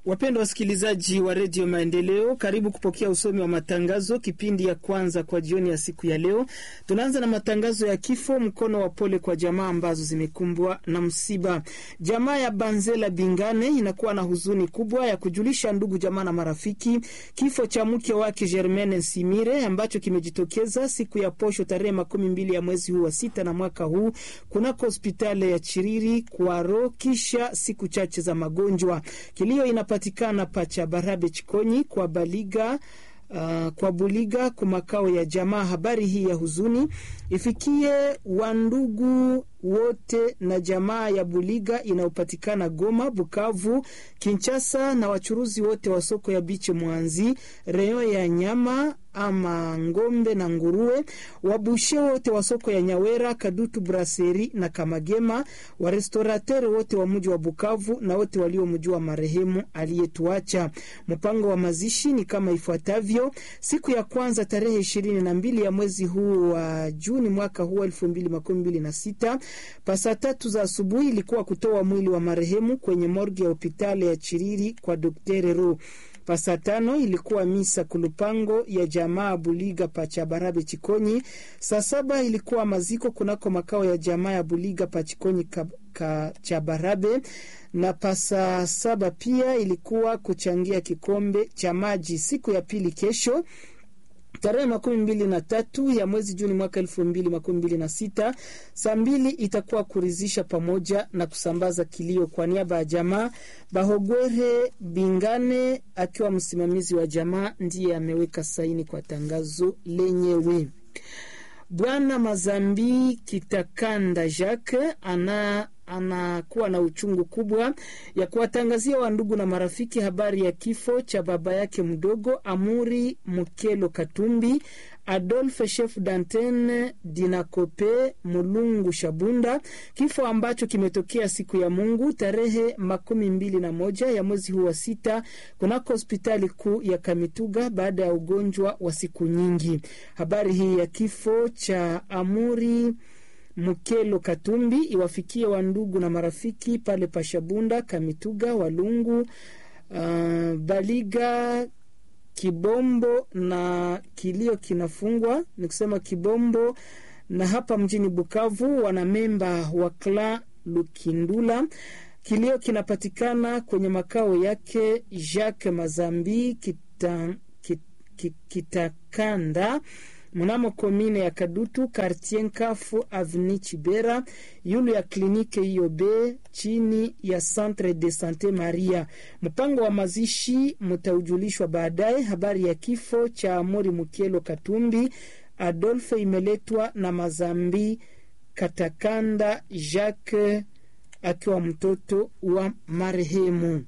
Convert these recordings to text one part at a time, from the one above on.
Wapendwa wasikilizaji wa redio Maendeleo, karibu kupokea usomi wa matangazo, kipindi ya kwanza kwa jioni ya siku ya leo. Tunaanza na matangazo ya kifo, mkono wa pole kwa jamaa ambazo zimekumbwa na msiba. Jamaa ya Banzela Bingane inakuwa na huzuni kubwa ya kujulisha ndugu, jamaa na marafiki kifo cha mke wake Germaine Nsimire ambacho kimejitokeza siku ya posho tarehe makumi mbili ya mwezi huu wa sita na mwaka huu kunako hospitali ya Chiriri Kwaro, kisha siku chache za magonjwa. Kilio ina patikana pacha Barabe Chikonyi kwa Baliga Uh, kwa Buliga kwa makao ya jamaa. Habari hii ya huzuni ifikie wandugu wote na jamaa ya Buliga inayopatikana Goma, Bukavu, Kinshasa na wachuruzi wote wa soko ya biche Mwanzi, reo ya nyama ama ngombe na nguruwe, wabushe wote wa soko ya Nyawera, Kadutu, Braseri na Kamagema, warestorateur wote wa mji wa Bukavu na wote waliomjua marehemu aliyetuacha. Mpango wa mazishi ni kama ifuatavyo: siku ya kwanza tarehe ishirini na mbili ya mwezi huu wa Juni mwaka huu elfu mbili makumi mbili na sita pasa tatu za asubuhi ilikuwa kutoa mwili wa marehemu kwenye morgue ya hospitali ya Chiriri kwa Dr. Ro. Pasa tano ilikuwa misa kulupango ya jamaa Buliga Pachabarabe Chikonyi. Saa saba ilikuwa maziko kunako makao ya jamaa ya Buliga Pachikonyi Kachabarabe, na pasa saba pia ilikuwa kuchangia kikombe cha maji. Siku ya pili kesho tarehe makumi mbili na tatu ya mwezi Juni mwaka elfu mbili makumi mbili na sita saa mbili itakuwa kurizisha pamoja na kusambaza kilio. Kwa niaba ya jamaa, Bahogwere Bingane akiwa msimamizi wa jamaa ndiye ameweka saini kwa tangazo lenyewe. Bwana Mazambi Kitakanda Jacques ana anakuwa na uchungu kubwa ya kuwatangazia wandugu na marafiki habari ya kifo cha baba yake mdogo Amuri Mukelo Katumbi Adolphe chef d'antenne Dinakope Mulungu Shabunda, kifo ambacho kimetokea siku ya Mungu tarehe makumi mbili na moja ya mwezi huu wa sita kunako hospitali kuu ya Kamituga baada ya ugonjwa wa siku nyingi. Habari hii ya kifo cha Amuri Mukelo Katumbi iwafikie wandugu na marafiki pale Pashabunda, Kamituga, Walungu, uh, Baliga, Kibombo na kilio kinafungwa ni kusema Kibombo na hapa mjini Bukavu, wana-memba wa kla Lukindula. Kilio kinapatikana kwenye makao yake Jacques Mazambi kita, kita, Kitakanda mnamo komine ya Kadutu kartie Nkafu avni Chibera yulu ya klinike hiyo be chini ya Centre de Sante Maria. Mpango wa mazishi mtaujulishwa baadaye. Habari ya kifo cha Amori Mukielo Katumbi Adolphe imeletwa na Mazambi Katakanda Jacques akiwa mtoto wa marehemu.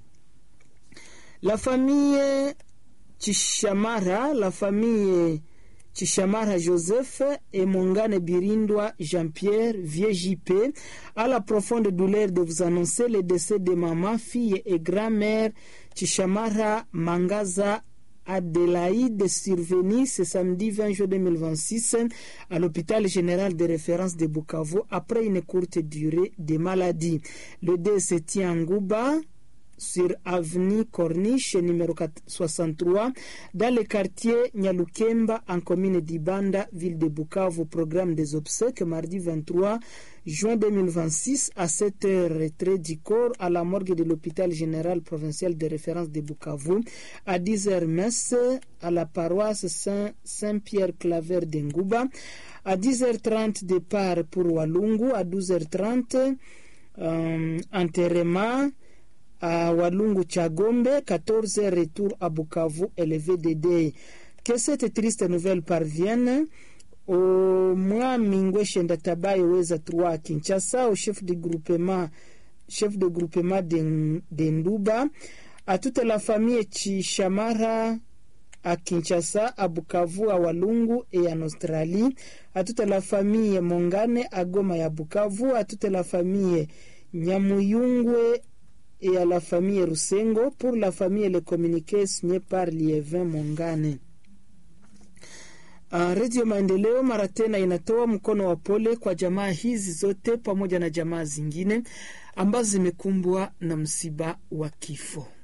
La famille Chishamara, la famille Chishamara Joseph et Mongane Birindwa Jean-Pierre, vieux JP, à la profonde douleur de vous annoncer le décès de maman, fille et grand-mère Chishamara Mangaza Adélaïde survenu ce samedi 20 juin 2026 à l'hôpital général de référence de Bukavu après une courte durée de maladie. Le décès tient en Gouba sur avenue Corniche numéro 63 dans le quartier Nyalukemba en commune d'Ibanda, ville de Bukavu. Programme des obsèques mardi 23 juin 2026 à 7 heures retrait du corps à la morgue de l'hôpital général provincial de référence de Bukavu. À 10 heures messe à la paroisse Saint, Saint-Pierre Claver d'Engouba. À 10h30 départ pour Walungu. À 12h30 euh, enterrement à Walungu Chagombe, 14h retour à Bukavu, élevé des dés. Que cette triste nouvelle parvienne au mwami Ngweshe Ndatabaye Weza Trois Kinshasa, au chef de groupement, chef de groupement d'Enduba, à toute la famille Chishamara à Kinshasa, à Bukavu, à Walungu et en Australie, à toute la famille Mongane à Goma et à Bukavu, à toute la famille Nyamuyungwe et à la famille Rusengo. Pour la famille, le communiqué signé par Lievin Mongane. Uh, Redio Maendeleo mara tena inatoa mkono wa pole kwa jamaa hizi zote pamoja na jamaa zingine ambazo zimekumbwa na msiba wa kifo.